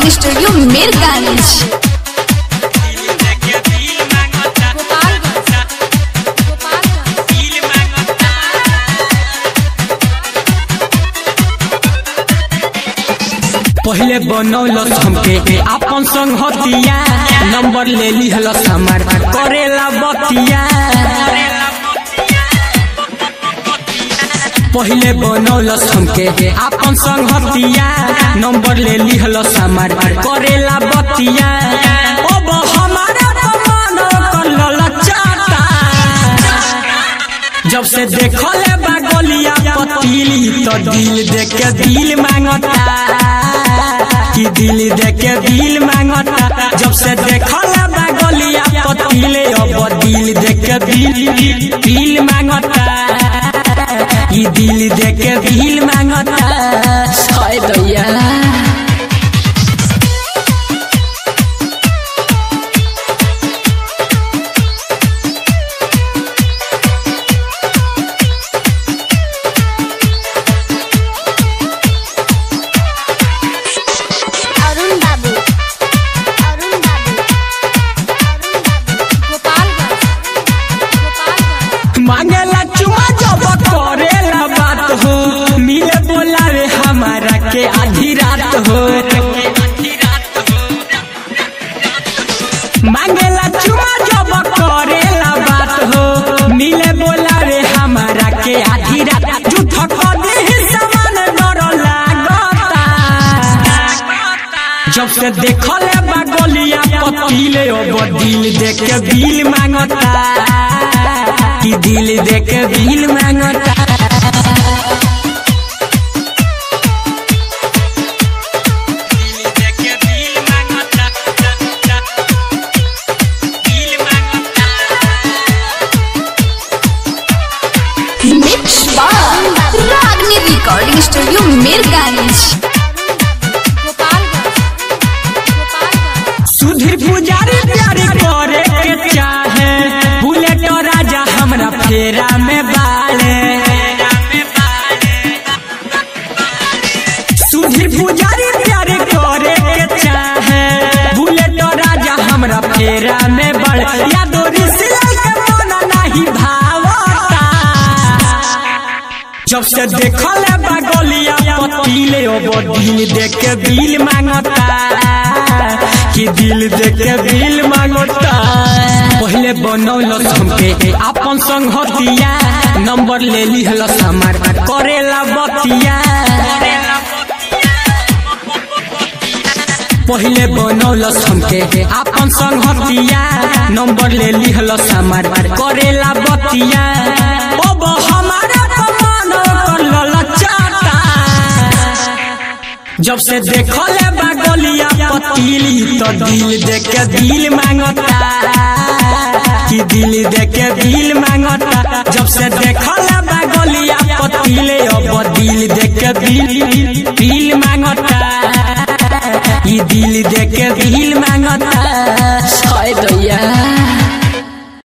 recording studio Mirganj पहले बनौलस हमके आपन संग हतिया नंबर ले लिहलस हमार करेला बतिया पहले बनौलस हमके आपन संग हतिया नंबर ले लिहलस हमार करेला बतिया अब हमारा मन कर ललचाता जब से देखले बा गलिया पतीली तो दिल देख के दिल मांगता कि दिल देख के दिल मांगता जब से देखले बा गलिया पतीले अब दिल देख के दिल दिल मांगता कि दिल देख के दिल मांगता हाय दैया अरुण बाबू अरुण बाबू गोपालगंज गोपालगंज मांगेला चुमा जब करेला बात हो मिले बोलावे हमारा के आधी रात हो मांगेला चुमा जब करेला बात हो मिले बोलावे हमारा के आधी रात झूठ कदे समान डर लागता जब से देखले बा गलिया पतीले अब दिल देख के बिल मांगता कि दिल देख के बिल मांगता mix by Ragini recording studio Mirganj Gopalganj Gopalganj Sudhir Pujari प्यारी करे के चाहे बुलेट राजा हमरा फेरा में बाले सुधीर पुजारी प्यारी करे के चाहे बुलेट राजा हमरा फेरा में बड़ यादो रिसला के मन नहीं भावता जब से देखले बगलिया पतीले अब दिल देख के बिल मांगता कि दिल देख के बिल मांगता पहले बनौलस हमके आपन संग हतिया नंबर ले लिहलस हमार करेला बतिया पहले बनौलस हमके आपन संग हतिया नंबर ले लिहलस हमार करेला बतिया अब हमारा मन कर ललचाता जब से देखले बा गलिया पतीली तो दिल देख के दिल मांगता कि दिल देख के दिल मांगता